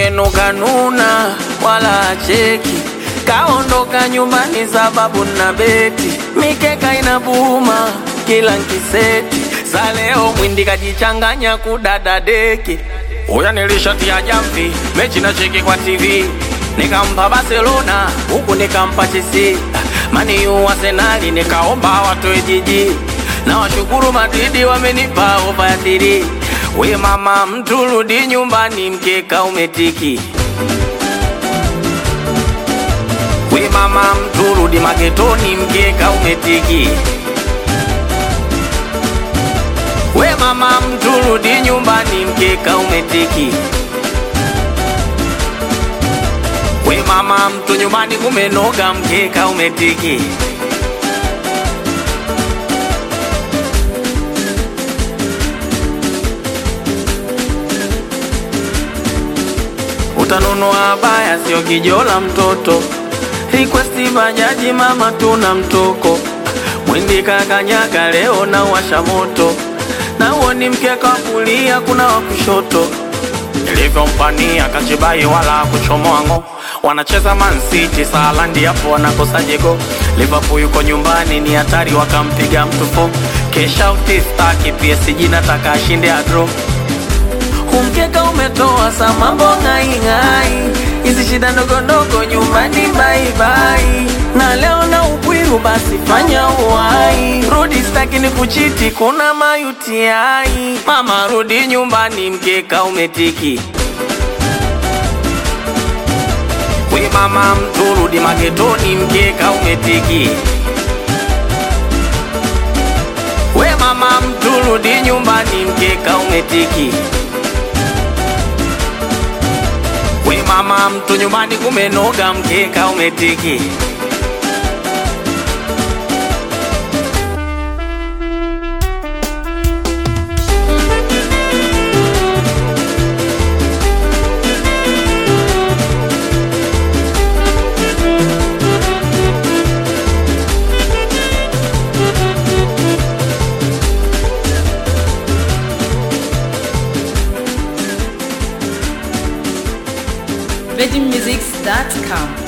yenu kanuna wala acheki, kaondoka nyumbani sababu na beti, mikeka inabuma kila nkiseti, za leo mwindi kajichanganya kudada deki. Uya nilishatia jamvi mechi na cheki kwa TV, nikampa Barcelona huku nikampa Chelsea, mani yu Arsenali nikaomba watoe jiji na washukuru Madridi wamenipa ofa ya tiri. We mama, mtu rudi nyumbani, mkeka umetiki. We mama, mtu rudi magetoni, mkeka umetiki. We mama, mtu rudi nyumbani, mkeka umetiki. We mama, mtu nyumbani kumenoga, mkeka umetiki. utanunua baya, sio kijola mtoto. Request bajaji, mama tuna mtoko. Mwindi kakanyaga leo na washa moto, na uo ni mkeka wa kulia, kuna wa kushoto. Nilivyompania kachibai wala kuchomoa ngo, wanacheza Man City Salandi, hapo wanakosa jego. Liverpool yuko nyumbani, ni hatari, wakampiga mtu fo. Kesha utistaki PSG, nataka ashinde adro Kumkeka umetoa sa mambo ng'aing'ai, hizi shida ndogo ndogo nyumbani baibai, na leo na upwiru basi fanya uwai, rudi staki ni kuchiti, kuna mayutiai. Mama rudi nyumbani, mkeka umetiki. We mama mtu rudi magetoni, mkeka umetiki. We mama mtu rudi nyumbani, mkeka umetiki. We mama, mtu nyumbani kumenoga, mkeka umetiki. VeggieMusics.com